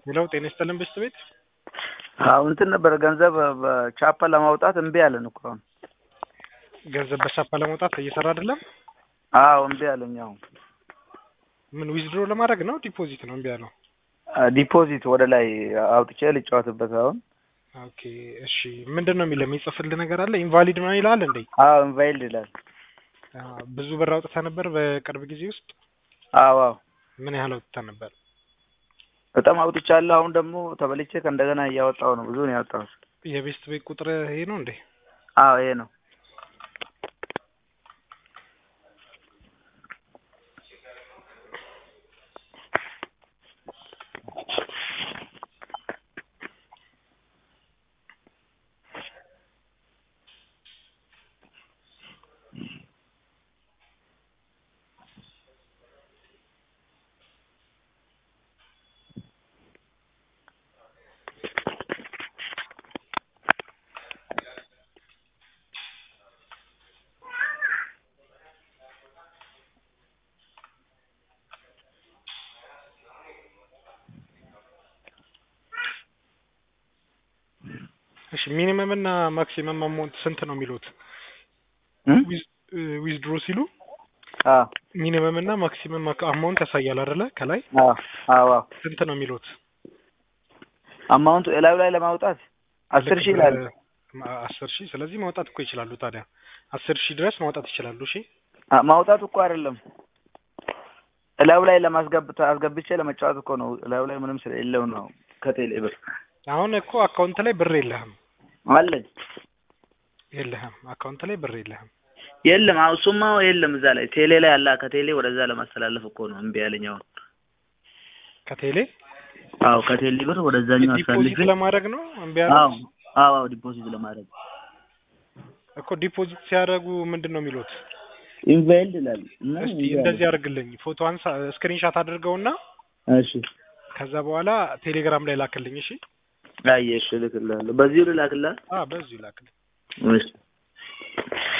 ሄሎ ጤና ይስጥልን ብስት ቤት አዎ እንትን ነበረ ገንዘብ በቻፓ ለማውጣት እምቢ አለን እኮ አሁን። ገንዘብ በቻፓ ለመውጣት እየሰራ አይደለም። አዎ እምቢ አለኝ። አሁን ምን ዊዝድሮ ለማድረግ ነው ዲፖዚት ነው እምቢ ያለው? ዲፖዚት ወደ ላይ አውጥቼ ልጫወትበት አሁን። ኦኬ እሺ፣ ምንድን ነው የሚለው የሚጽፍልህ ነገር አለ? ኢንቫሊድ ነው ይላል እንዴ? አዎ ኢንቫይልድ ይላል። አ፣ ብዙ ብር አውጥተህ ነበር በቅርብ ጊዜ ውስጥ? አዎ አዎ ምን ያህል አውጥተህ ነበር? በጣም አውጥቻለሁ። አሁን ደግሞ ተበልቼ ከእንደገና እያወጣሁ ነው። ብዙ ነው ያወጣሁት። የቤስት ቤት ቁጥር ይሄ ነው እንዴ? አዎ ይሄ ነው። እሺ ሚኒመም እና ማክሲመም አማውንት ስንት ነው የሚሉት? እም? ዊዝድሮ ሲሉ አዎ ሚኒመም እና ማክሲመም አማውንት ያሳያል አይደለ? ከላይ አዎ አዎ አዎ ስንት ነው የሚሉት? አማውንቱ እላዩ ላይ ለማውጣት አስር ሺህ ይላል። ማ- አስር ሺህ ስለዚህ ማውጣት እኮ ይችላሉ። ታዲያ አስር ሺህ ድረስ ማውጣት ይችላሉ። እሺ አ- ማውጣት እኮ አይደለም እላዩ ላይ ለማስገብ አስገብቼ ለመጫወት እኮ ነው። እላዩ ላይ ምንም ስለሌለው ነው። ከቴሌ ብር አሁን እኮ አካውንት ላይ ብር የለህም አለኝ የለህም አካውንት ላይ ብር የለህም። የለም። አሁን እሱማ የለም እዛ ላይ ቴሌ ላይ አላ ከቴሌ ወደዛ ለማስተላለፍ እኮ ነው እምቢ ያለኝ አሁን። ከቴሌ አዎ ከቴሌ ብር ወደዛኛው ዲፖዚት አሳልፌ ለማድረግ ነው እምቢ አዎ ያለው አዎ አዎ ዲፖዚት ለማድረግ እኮ ዲፖዚት ሲያደርጉ ምንድን ነው የሚሉት? ኢንቫይልድ ይላል እና እስቲ እምቢ እንደዚህ አለኝ። አድርግልኝ ፎቶ አንሳ ስክሪንሻት አድርገውና እሺ ከዛ በኋላ ቴሌግራም ላይ ላክልኝ። እሺ አየሽ እልክልሃለሁ። በዚሁ ልላክልህ? አ በዚሁ ላክልኝ። እሺ